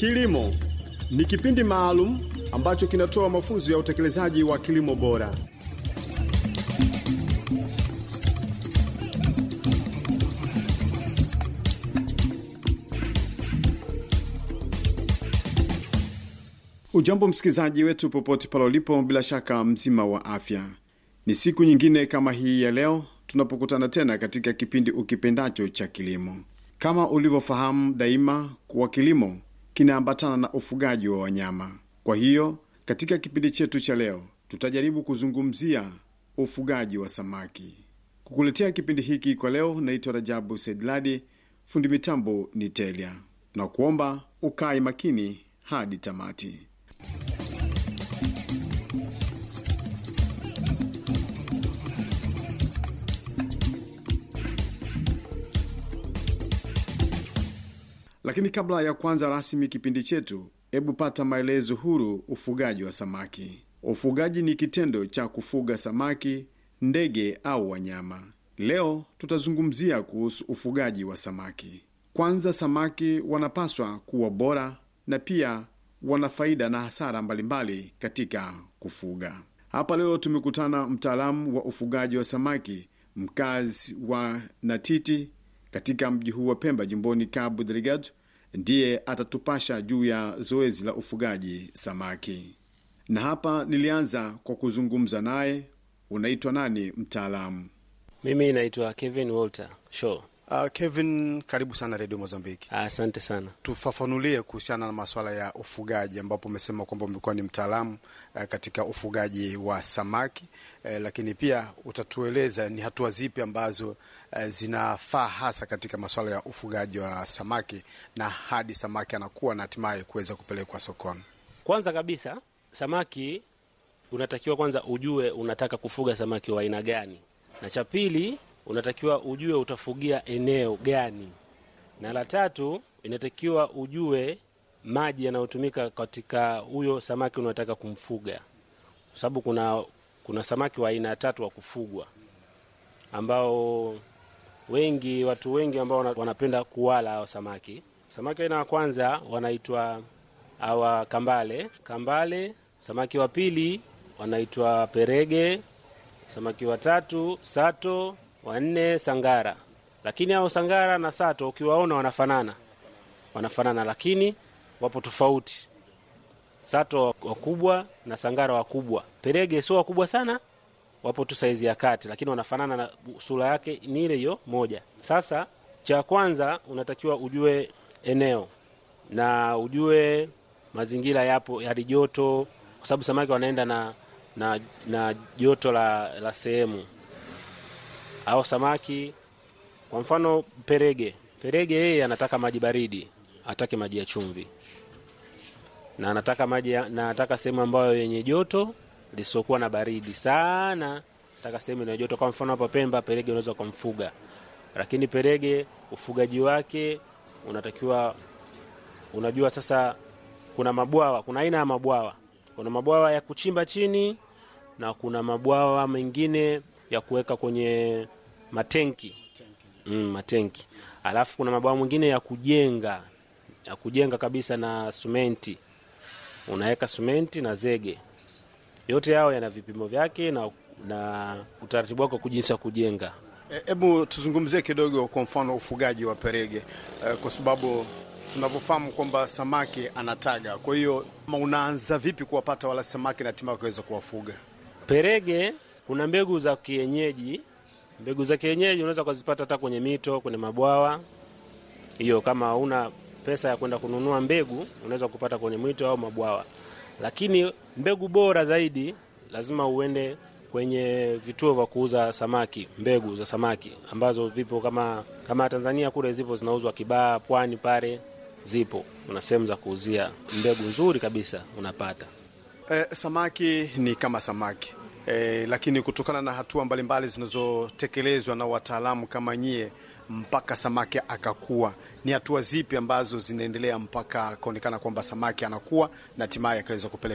Kilimo ni kipindi maalum ambacho kinatoa mafunzo ya utekelezaji wa kilimo bora. Ujambo msikilizaji wetu popote pale ulipo, bila shaka mzima wa afya. Ni siku nyingine kama hii ya leo tunapokutana tena katika kipindi ukipendacho cha kilimo. Kama ulivyofahamu daima kuwa kilimo kinaambatana na ufugaji wa wanyama. Kwa hiyo katika kipindi chetu cha leo tutajaribu kuzungumzia ufugaji wa samaki. Kukuletea kipindi hiki kwa leo, naitwa Rajabu Saidladi, fundi mitambo ni Telia, na kuomba ukae makini hadi tamati. Lakini kabla ya kuanza rasmi kipindi chetu, hebu pata maelezo huru ufugaji wa samaki. Ufugaji ni kitendo cha kufuga samaki, ndege au wanyama. Leo tutazungumzia kuhusu ufugaji wa samaki. Kwanza, samaki wanapaswa kuwa bora na pia wana faida na hasara mbalimbali katika kufuga. Hapa leo tumekutana mtaalamu wa ufugaji wa samaki, mkazi wa Natiti katika mji huu wa Pemba, jimboni Cabo Delgado, ndiye atatupasha juu ya zoezi la ufugaji samaki. Na hapa nilianza kwa kuzungumza naye. Unaitwa nani mtaalamu? Mimi naitwa Kevin Walter Shaw. Uh, Kevin, karibu sana redio Mozambiki. Asante sana. Tufafanulie kuhusiana na masuala ya ufugaji, ambapo umesema kwamba umekuwa ni mtaalamu uh, katika ufugaji wa samaki uh, lakini pia utatueleza ni hatua zipi ambazo uh, zinafaa hasa katika masuala ya ufugaji wa samaki na hadi samaki anakuwa na hatimaye kuweza kupelekwa sokoni. Kwanza kabisa, samaki unatakiwa kwanza ujue unataka kufuga samaki wa aina gani, na cha pili unatakiwa ujue utafugia eneo gani, na la tatu inatakiwa ujue maji yanayotumika katika huyo samaki unataka kumfuga, kwa sababu kuna kuna samaki wa aina tatu wa kufugwa ambao wengi watu wengi ambao wanapenda kuwala hao samaki. Samaki aina ya kwanza wanaitwa awa kambale kambale. Samaki wa pili wanaitwa perege. Samaki wa tatu sato wanne sangara. Lakini hao sangara na sato ukiwaona wanafanana, wanafanana lakini wapo tofauti. Sato wakubwa na sangara wakubwa. Perege sio wakubwa sana, wapo tu saizi ya kati, lakini wanafanana na sura yake ni ile hiyo moja. Sasa cha kwanza unatakiwa ujue eneo na ujue mazingira yapo hali joto, kwa sababu samaki wanaenda na na, na joto la, la sehemu au samaki kwa mfano perege, perege yeye anataka maji baridi, atake maji ya chumvi, na anataka maji na anataka sehemu ambayo yenye joto lisiokuwa na baridi sana, nataka sehemu yenye joto. Kwa mfano hapa Pemba, perege unaweza kumfuga, lakini perege ufugaji wake unatakiwa, unajua sasa, kuna mabwawa, kuna aina ya mabwawa, kuna mabwawa ya kuchimba chini na kuna mabwawa mengine ya kuweka kwenye matenki mm, matenki. Alafu kuna mabwawa mwingine ya kujenga ya kujenga kabisa na sumenti, unaweka sumenti na zege. Yote yao yana vipimo vyake na, na utaratibu wake jinsi ya kujenga. Hebu e, tuzungumzie kidogo kwa mfano ufugaji wa perege e, kwa sababu tunavyofahamu kwamba samaki anataga. Kwa hiyo unaanza vipi kuwapata wala samaki na hatimaye kuweza kuwafuga perege? Kuna mbegu za kienyeji mbegu za kienyeji unaweza kuzipata hata kwenye mito, kwenye mabwawa. Hiyo kama una pesa ya kwenda kununua mbegu, unaweza kupata kwenye mito au mabwawa, lakini mbegu bora zaidi lazima uende kwenye vituo vya kuuza samaki, mbegu za samaki ambazo vipo kama kama Tanzania kule zipo zinauzwa Kibaha, Pwani pale zipo, kuna sehemu za kuuzia mbegu nzuri kabisa unapata. Eh, samaki ni kama samaki E, lakini kutokana na hatua mbalimbali zinazotekelezwa na wataalamu kama nyie mpaka samaki akakua, ni hatua zipi ambazo zinaendelea mpaka akaonekana kwamba samaki anakuwa na hatimaye akaweza kupeleka